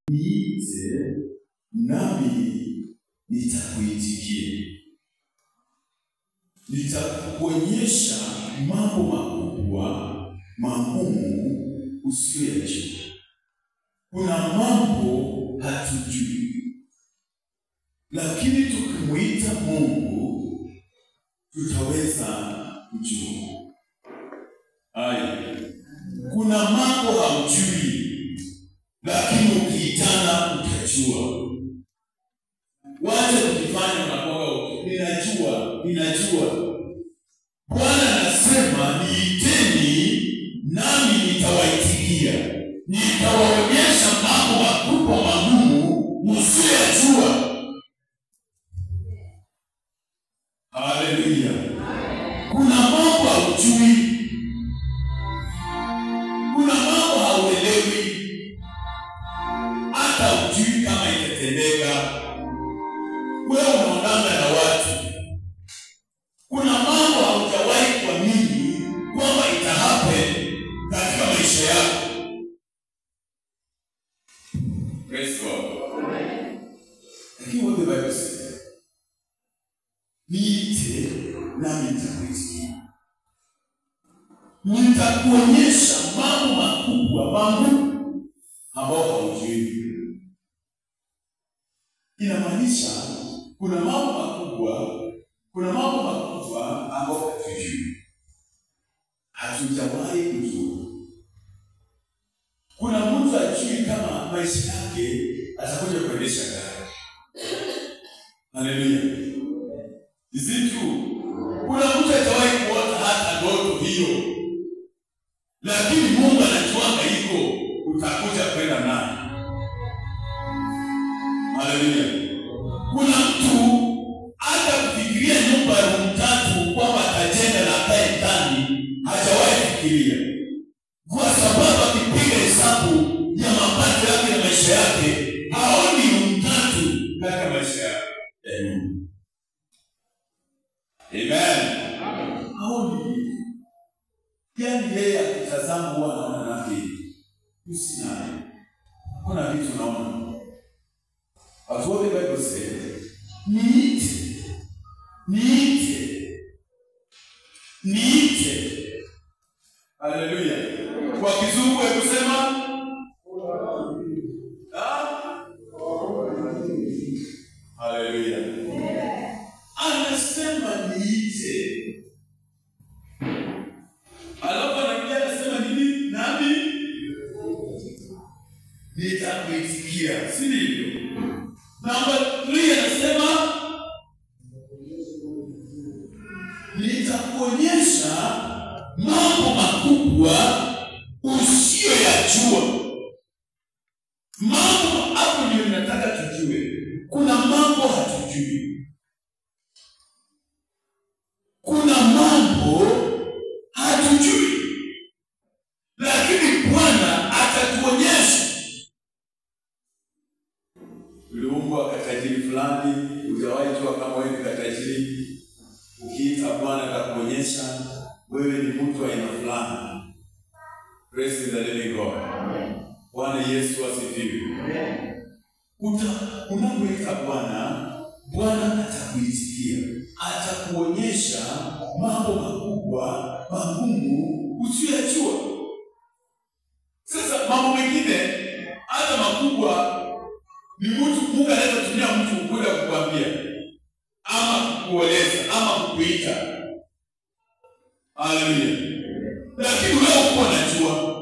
niite nami nitakuitikia, nitakuonyesha mambo makubwa magumu usiyoyajua. Kuna mambo hatujui, lakini tukimwita Mungu tutaweza kujua. Aya, kuna mambo haujui, lakini ukiitana utajua. Wacha kujifanya unakoga, ninajua, ninajua. Bwana anasema niiteni, nami nitawaitikia, nitawaonyesha mambo makubwa magumu msiyoyajua. Haleluya! Kuna mambo haujui, kuna mambo hauelewi, hata hujui kama itatendeka. Wewe unaonana na watu, kuna mambo haujawahi kuamini kwamba ita happen katika maisha yako. Praise God. Lakini what the Bible says, niite nami nitakuitikia, nitakuonyesha mambo makubwa magumu ambao haujui. Inamaanisha kuna mambo makubwa, kuna mambo makubwa ambao hatujui, hatujawahi kujua. Kuna mtu ajui kama maisha yake atakuja kuendesha gari. Haleluya. Is it true? Kuna mtu hajawahi kuota hata ndoto hiyo, lakini Mungu anajuanga iko, utakuja kwenda naye. Haleluya. Kuna mtu hata kufikiria nyumba ya room tatu kwamba atajenga na akae ndani, hajawahi fikiria, kwa sababu akipiga hesabu ya mapato yake na maisha yake haoni room tatu katika maisha yake ya nyumba. Amen. Haoni. Yaani yeye akitazama huwa anaona nake usinaye. Kuna vitu unaona. But what the Bible says, niite, niite, niite. Haleluya. Kwa kizungu ya kusema ah? Haleluya. Anasema niite. Alafu anakuja anasema nini? Nami nitakuitikia, si ndivyo? Namba 3 anasema nitakuonyesha mambo makubwa usiyoyajua. Mambo hapo ndio nataka tujue. Kuna mambo hatujui, kuna mambo hatujui, lakini Bwana atatuonyesha. Uliumbwa katajiri fulani, hujawahi jua kama wewe ni katajiri. Ukiita Bwana atakuonyesha wewe ni mtu wa aina fulani. Praise the living God. Bwana Yesu asifiwe. Uta unapoita Bwana, Bwana atakuitikia, atakuonyesha mambo makubwa magumu usiyoyajua. Sasa mambo mengine hata makubwa ni mtu Mungu anaweza kutumia mtu kuja kukwambia ama kukueleza ama kukuita. Haleluya. Lakini wewe uko unajua.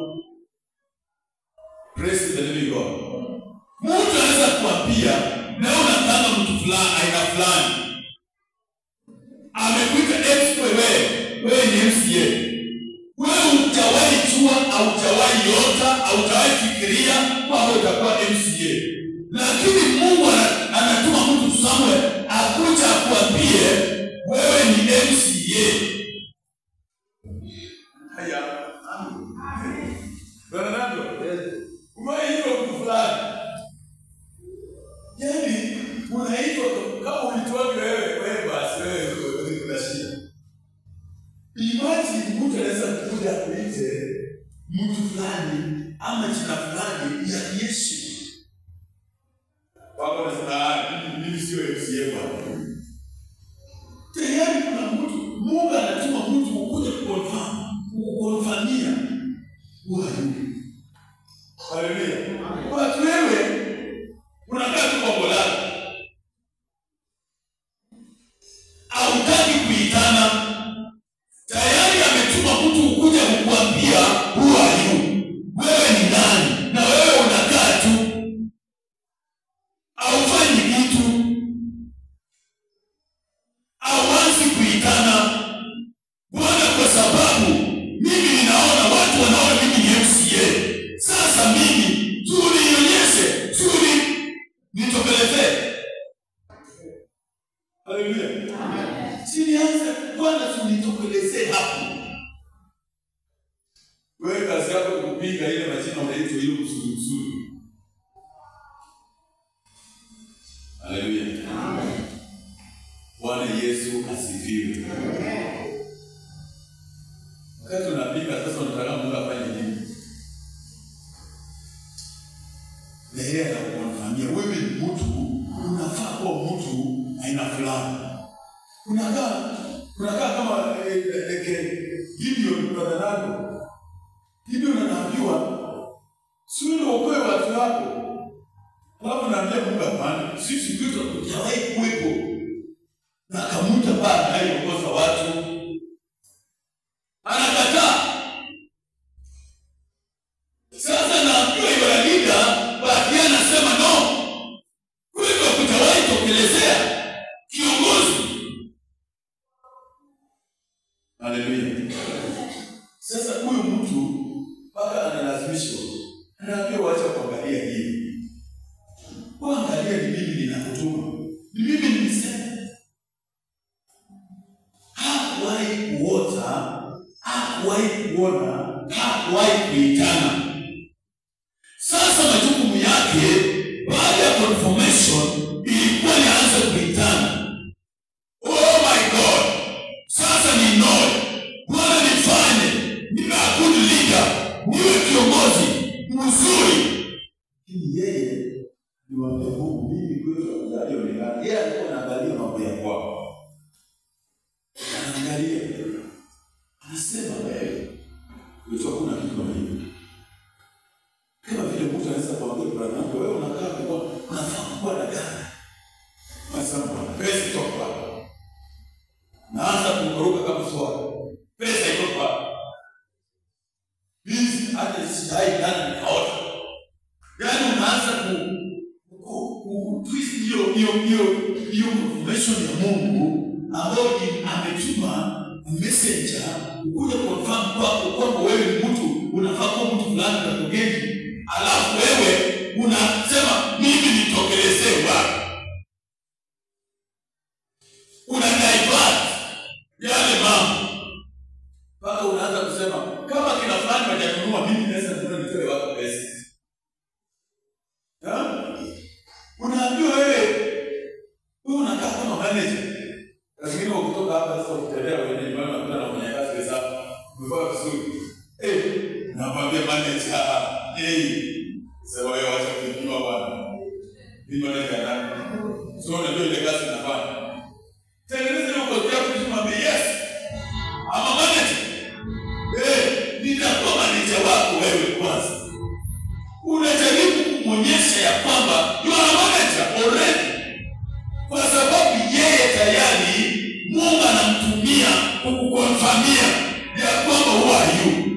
Praise the living God. Mtu anaweza kukwambia na wewe unataka mtu fulani aina fulani. Amekuita ex wewe, wewe ni MCA. Wewe hujawahi jua, haujawahi yota, haujawahi fikiria kwamba utakuwa MCA. Lakini Mungu ana- anatuma mtu Samuel akuja akwambie wewe ni MCA. Haya. Bwana Nando, umeitwa mtu fulani. Yaani unaitwa kama ulitoaje wewe, wewe basi wewe wewe kuna shida. Imagine mtu anaweza kukuja kuite mtu fulani ama jina fulani ya Yesu. hapo nasema ah, mimi- mimi sio MCA bwana. Tayari kuna mtu Mungu anatuma mtu kukuja kuconfirm, kukonfamia wayu. Haleluya. Watu wewe unakaa tu kwa bolani. Hautaki kuitana. Tayari ametuma mtu kukuja kukuambia who are you? Wewe ni nani? Na wewe unakaa tu. Haufanyi kitu. Hauanzi kuitana. Bwana, kwa sababu mimi ninaona watu wanaona mimi ni MCA. Sasa mimi tunionyeshe, tuni nitopelezee. Haleluya. Sinianze Bwana, tunitokelezee hapo. Wewe kazi yako ni kupiga ile majina unaitwa ile mzuri mzuri. Haleluya. Bwana Yesu asifiwe. Wakati unapiga sasa, unataka Mungu afanye nini? Na yeye anakuonfamia wewe ni mtu, unafaa kuwa mtu aina fulani. Unakaa unakaa kama eh, eh, eh, Gideon brother nako. Gideon anaambiwa si wewe uokoe watu wako. Alafu naambia Mungu hapana, sisi ndio tutakujawahi kuwepo. Na akamuta baa anayeongoza watu. Anakataa. Sasa naambiwa yule leader baadaye anasema no. Kuliko kutawahi tokelezea kiongozi. Haleluya. Sasa huyu mtu mpaka analazimishwa, anaambiwa wacha kuangalia hii, waangalia ni mimi ninakutuma, ni mimi nilisema. Hakuwahi kuota, hakuwahi kuona, hakuwahi kuitana. Sasa majukumu yake baada ya confirmation ilikuwa nianze kuitana. Oh my God! Sasa ni noe. Bwana nifanye niwe a good leader, niwe kiongozi mzuri. Lakini yeye niwaambia Mungu, mimi kwetu alionekana, yeye alikuwa anaangalia mambo ya kwao, anaangalia, anasema wewe kwetu hakuna kitu kama hiyo. Kama vile mtu anaweza kuambia brother yangu, wewe unakaa kwa unafaa kuwa na gari. Anasema pesa itoka hapa. Naanza kuruka kama swali. Pesa itoka hapa. Hizi hata sijai ndani nikaota. Yaani unaanza ku ku, ku twist hiyo hiyo hiyo hiyo information ya Mungu ambayo ni- ametuma messenger kuja confirm kwako kwamba wewe ni mtu unafaa kuwa mtu fulani na kugeni, alafu wewe unasema mimi nitokelezee wapi? Una divert yale mambo mpaka unaanza kusema kama kina fulani wajanunua, mimi naweza kununua nitoe wako pesa. Ha? Unaambiwa wewe wewe unakaa kama manager. Lakini ukitoka hapa sasa ukitembea kwenye nyumbani unakuta na mfanyakazi wenzako umevaa vizuri. Eh, nakwambia manager, eh, sema wewe wacha kununua bwana. Mimi manager nani? So unajua ile kazi nafanya. Tengeneza hiyo kodi yako kusema yes. Ama manager. Eh, nitakuwa manager wako wewe kwanza. Unajaribu kumwonyesha ya kwamba you are a manager already kwa sababu yeye tayari Mungu anamtumia kukukonfamia ya kwamba who are you.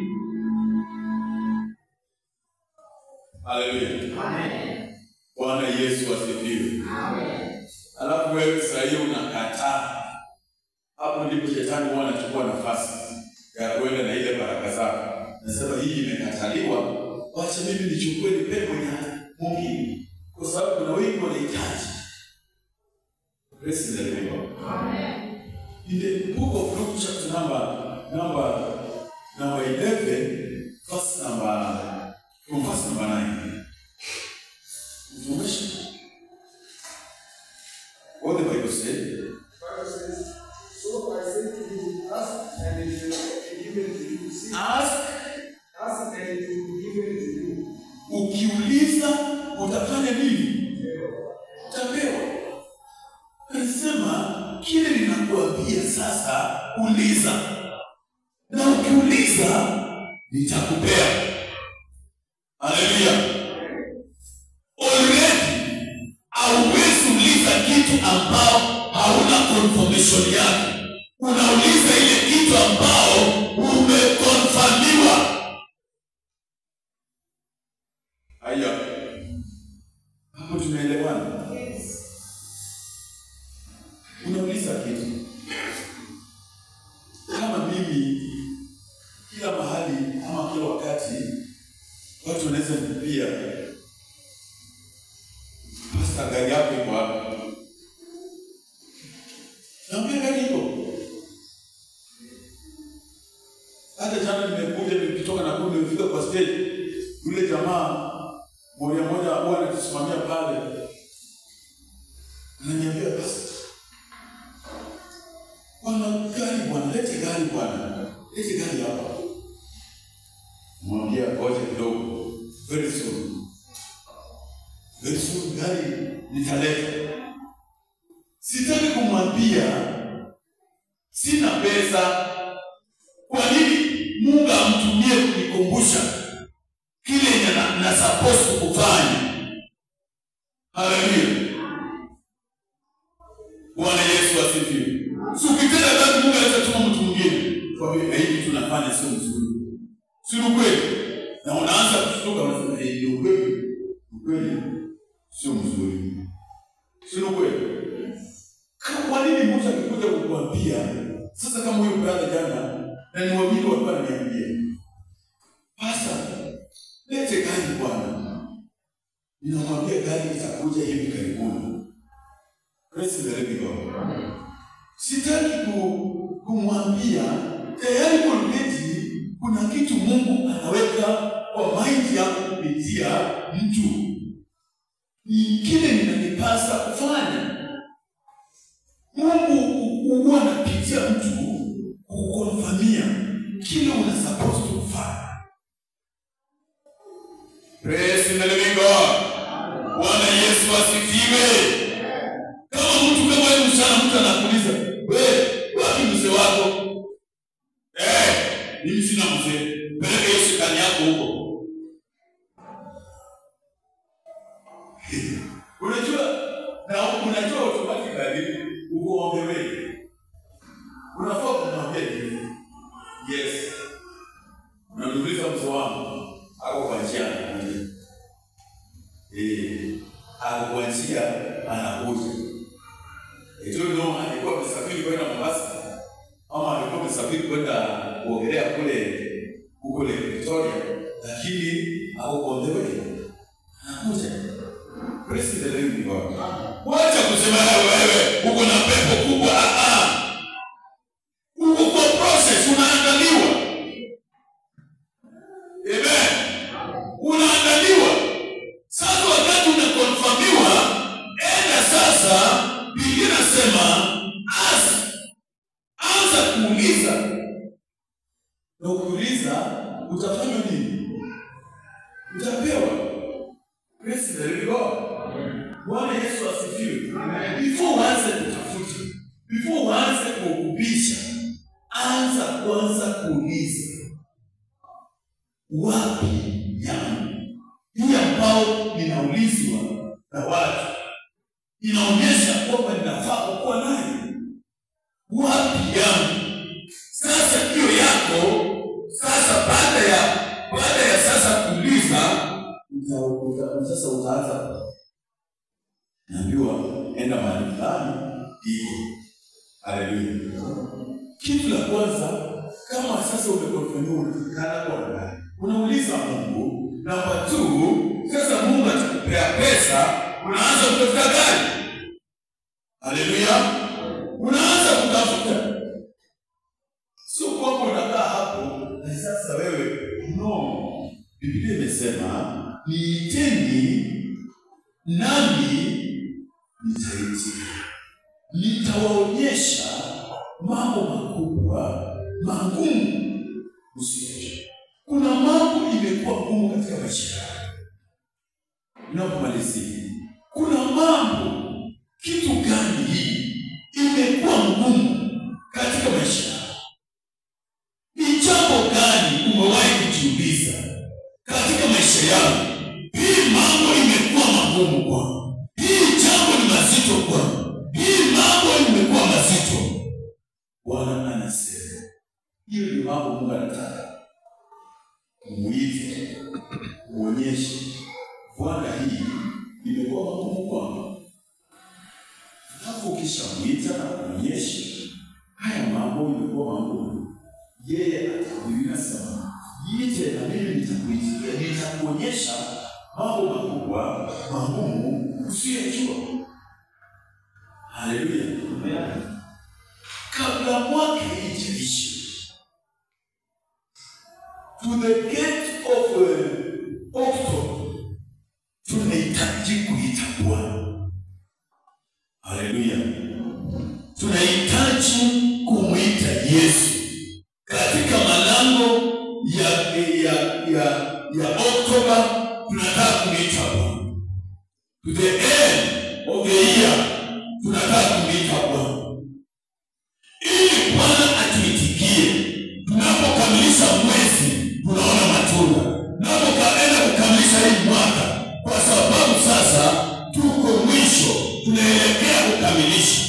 Haleluya. Bwana Yesu asifiwe. Alafu wewe saa hiyo unakataa, hapo ndipo shetani huwa anachukua nafasi ya kuenda na ile baraka zako. Nasema hii imekataliwa, wacha mimi nichukue nipe kwenye mwingine, kwa sababu kuna wengi wanahitaji Praise the Lord. In the book of Luke, chapter number number number eleven, verse number from verse number nine. Information. What the Bible said. Bible says, So I say to you, ask and it will be given to you. Seek, Ask, ask and it will be given to you. ukiuliza utafanya nini? sasa uliza, na ukiuliza nitakupea. Haleluya! Already hauwezi uliza kitu ambao hauna confirmation yake. Unauliza ile kitu ambao umekonfamiwa. Haya, hapo tunaelewana? Unauliza kitu kama mimi, kila mahali ama kila wakati watu wanaweza nipia Pasta, gari yako iko wapi? Naambia gari iko. Hata jana nimekuja nikitoka na kule nimefika kwa stage, yule jamaa moja moja huwa anatusimamia pale, ananiambia pasta, bwana gari bwana, lete gari bwana, lete gari hapa. Mwambia ngoja kidogo, very soon very soon gari nitaleta. Sitaki kumwambia sina pesa. Kwa nini Mungu amtumie kunikumbusha kile yenye na, na suppose kufanya? Haleluya! Bwana Yesu asifiwe. Si ukitenda dhambi, Mungu anaweza tuma mtu mwingine kwa hiyo hivi tunafanya sio mzuri, si ni kweli? Na unaanza kushtuka, unasema eh, ndio kweli, ni kweli sio mzuri, si ni kweli? Ka- Kwa nini mtu akikuja kukuambia sasa, kama huyu brother jana, na ni wawili walikuwa wananiambia pasa, lete gari bwana, ninamwambia gari itakuja hivi karibuni. Praise the living God. Sitaki ku, kumwambia tayari already kuna kitu Mungu anaweka kwa maindi yako kupitia mtu ni kile ninanipasa kufanya. Mungu huwa anapitia mtu kukonfamia kile una supposed to kufanya. Praise the living God. Bwana Yesu asifiwe. Kama mtu kama wewe mchana, mtu anakuuliza we, wapi mzee wako? Eh, mimi sina mzee, peleka hiyo shetani yako huko. unajua na unajua automatically uko on the way unafaa kumwambia hivi yes unaniuliza mzee wangu ako kwa njia anakuja eh ako kwa njia anakuja ito no alikuwa amesafiri kwenda Mombasa ama alikuwa amesafiri kwenda kuogelea kule kule Victoria lakini ako on the way anakuja Praise the living God. Wacha kusema wewe wewe uko na pepo kubwa. Ah ah. Uko kwa process unaandaliwa. Amen. Unaandaliwa. Sasa wakati unakonfirmiwa, enda sasa, Biblia inasema ask. Anza kuuliza. Na ukiuliza utafanywa nini? Utapewa. Praise the living God. Bwana Yesu asifiwe. Before uanze kutafuta, before uanze kuogubisha, anza kwanza kuuliza wapi yangu hii ambao ninaulizwa na watu inaonyesha kwamba ninafaa kukuwa nayo wapi yangu sasa hiyo yako sasa baada ya baada ya sasa kuuliza uta, uta, sasa utaanza naambiwa enda mahali fulani iko haleluya kitu la kwanza kama sasa umekonfirmiwa unafikana kwa ndani unauliza mungu namba t sasa mungu atakupea pesa unaanza kutafuta gari haleluya unaanza kutafuta sio kwamba unakaa hapo na sasa wewe no biblia imesema niiteni nami nitaitika nitawaonyesha mambo makubwa magumu usiyoyajua kuna mambo imekuwa ngumu katika maisha yako inapomalizia kuna mambo kitu gani hii imekuwa ngumu katika kwangu hii jambo ni mazito kwangu hii mambo imekuwa mazito bwana anasema hiyo ndio mambo mungu anataka mwite uonyeshe bwana hii imekuwa magumu kwangu alafu ukishamwita na kuonyesha haya mambo imekuwa magumu yeye atakuilia sana yite na mimi nitakuitikia nitakuonyesha mambo makubwa magumu usiyojua haleluya kabla mwaka ijaisha to the gate of uh, October tunahitaji kuita Bwana. Haleluya, tunahitaji kumwita Yesu katika malango ya ya ya ya Oktoba. Tunataka kumwita Bwana to the end of the year, tunataka kumwita Bwana ili Bwana atuitikie tunapokamilisha mwezi tunaona matunda tunapokaenda kukamilisha hii mwaka kwa sababu sasa tuko mwisho tunaelekea kukamilisha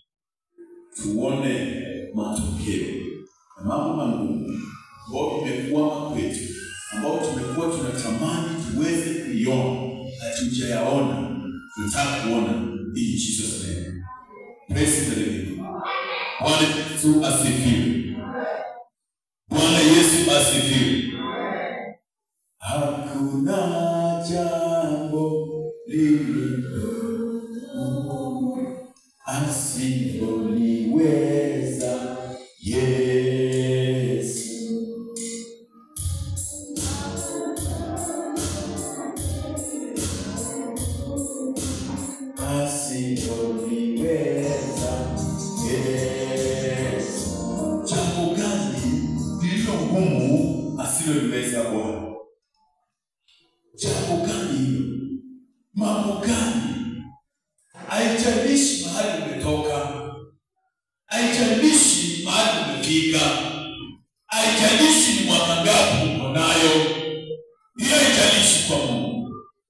tuone matokeo na mambo magumu ambayo imekwama kwetu ambao tumekuwa tunatamani tuweze kuiona hatujayaona tunataka kuona in Jesus name praise the living God. Bwana Yesu asifiwe. Bwana Yesu asifiwe. Hakuna jambo lililo asiloliweza Yesu. Asiloliweza Yesu. Jambo gani lililo ngumu asiloliweza Bwana? Jambo gani hilo? Mambo gani? Haijalishi mahali umetoka, haijalishi mahali umefika, haijalishi ni mwaka ngapi uko nayo, hiyo haijalishi kwa Mungu.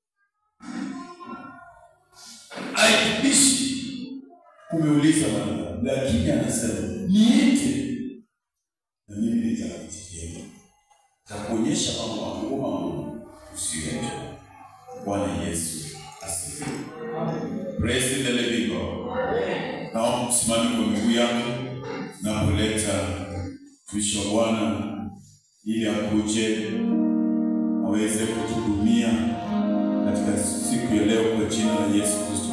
Haijalishi umeuliza mwanadamu, lakini anasema niite na mimi nitakuitikia, takuonyesha mambo makubwa magumu usiyoyajua. Bwana Yesu asifiwe. Praise the living God. Naomba msimame kwa miguu yako na kuleta mtumishi wa Bwana ili akuje aweze kutuhudumia katika siku ya leo kwa jina la Yesu Kristo.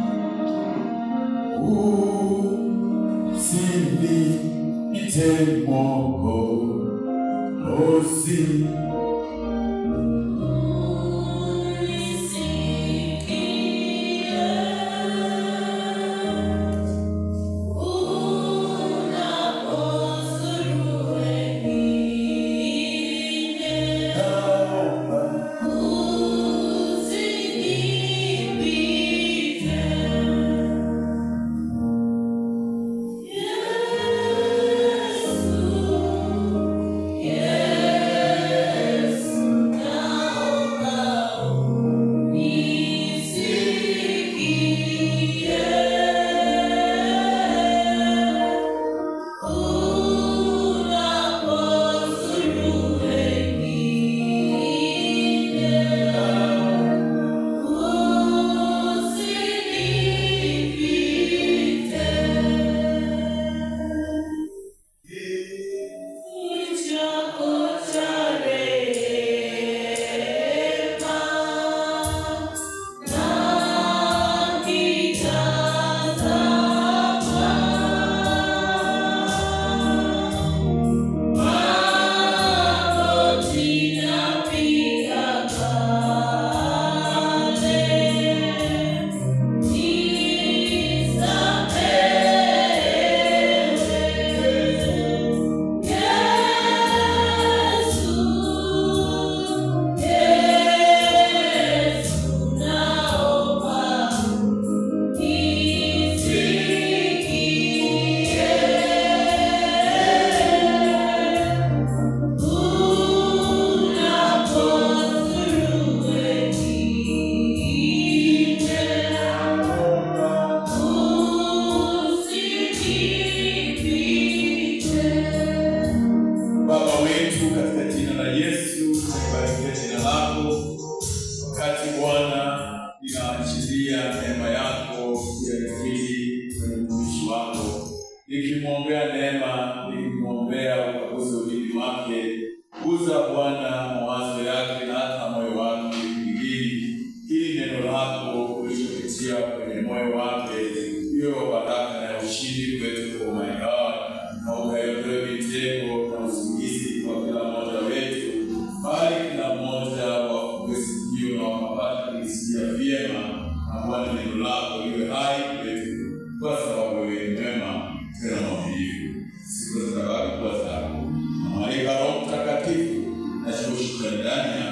Usiniite Mwokozi, naomba Yeah. ninaachilia neema yako yakili kwenye mtumishi wako, nikimwombea neema, nikimwombea ukaguzi ulimi wake, guza Bwana mawazo yake na hata moyo wake ili ili neno lako ulichopitia kwenye moyo wake hiyo baraka na ushindi kwetu, oh my God, na ukaiondoe mitego na usingizi kwa kila mmoja wetu, bali kila mmoja wakusikio na wakapata kulisikia vyema, na Bwana neno lako liwe hai kwetu, kwa sababu wewe ni mwema tena mwaminifu. Siku zitabaki kuwa zako, na malaika Roho Mtakatifu na shukrani ndani yako